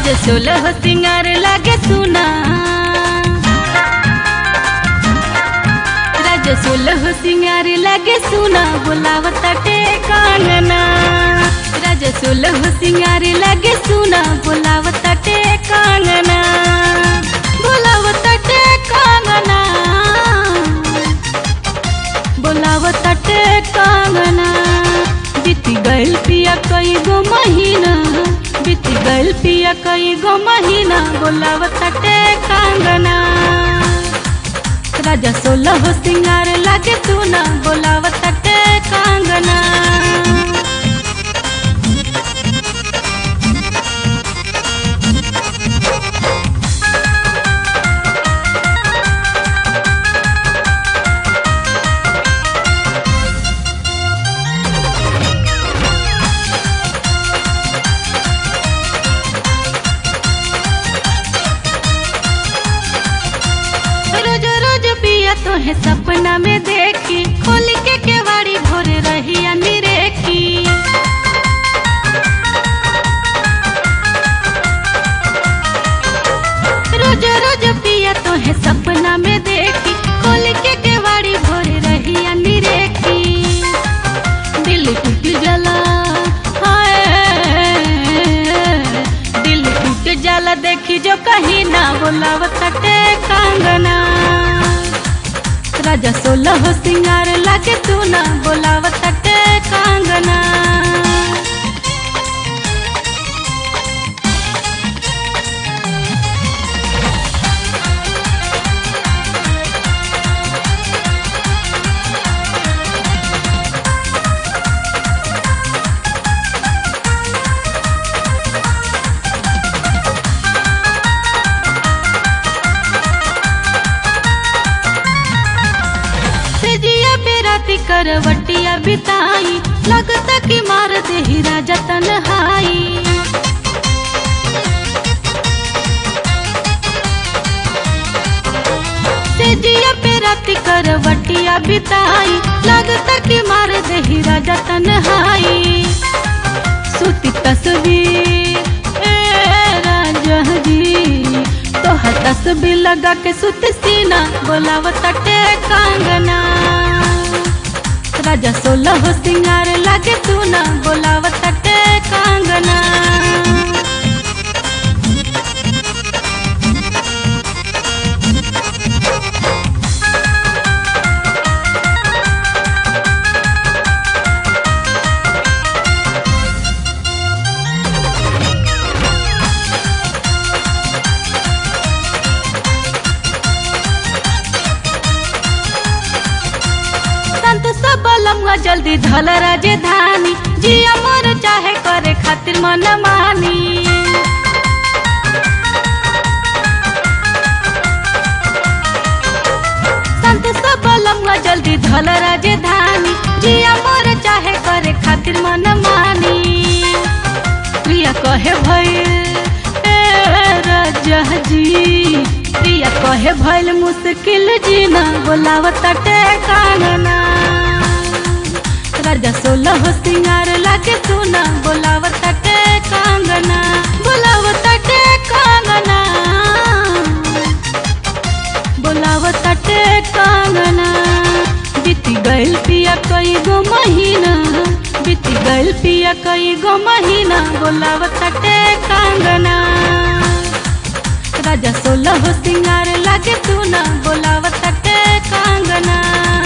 राजा सोलह सिंगार लागे सुना राजा सोलह सिंगार लागे सुना बोलावता टे कांगना राजा सोलह सिंगार लागे सुना बोलावता टे कांगना बोलावता टे कांगना बोलावता टे कांगना बीती गइल पिया कई गो महीना बीती गइल पिया कई गो महीना बोलावता टे कांगना राजा सोलह सिंगार लागे सुना बोलावता टे कांगना रोज रोज पिया तो है सपना में देखी खोल के केवाड़ी भोर रही अनिरेखी रोज रोज पिया तो है सपना में देखी खोल के केवाड़ी भोर रही अनिरेखी दिल टूट जला हाय दिल टूट जाला देखी जो कहीं ना बोलावता टे कांगना राजा सोलह सिंगार लागे तू ना बोलावता टे कांगना सेजिया बेराती करवटिया बिताई लगता कि मार दे ही राजा तनहाई सेजिया बेराती करवटिया बिताई लगता कि मार दे ही राजा तनहाई सुती तस्वीर ए राजा जी तोहर तस्वीर लगा के सुत सीना बोलावता टे कांगना राजा सोलह सिंगार लागे सुना बोलावता टे कांगना संत सब लम्हा जल्दी धल राजधानी जी अमर चाहे करे खातिर मन मानी संत सब लम्हा जल्दी धल राजधानी जी अमर चाहे करे खातिर मन मानी प्रिया कहे भइल ए राजा जी प्रिया कहे भइल मुश्किल जीना बोलावता टे कांगना राजा सोलह सिंगार लागे सुना बोलावता टे कांगना बोलावता टे कांगना बोलावता टे कांगना बीती गइल पिया कई गो महीना बीती गइल पिया कई गो महीना बोलावता टे कांगना राजा सोलह सिंगार लागे सुना बोलावता टे कांगना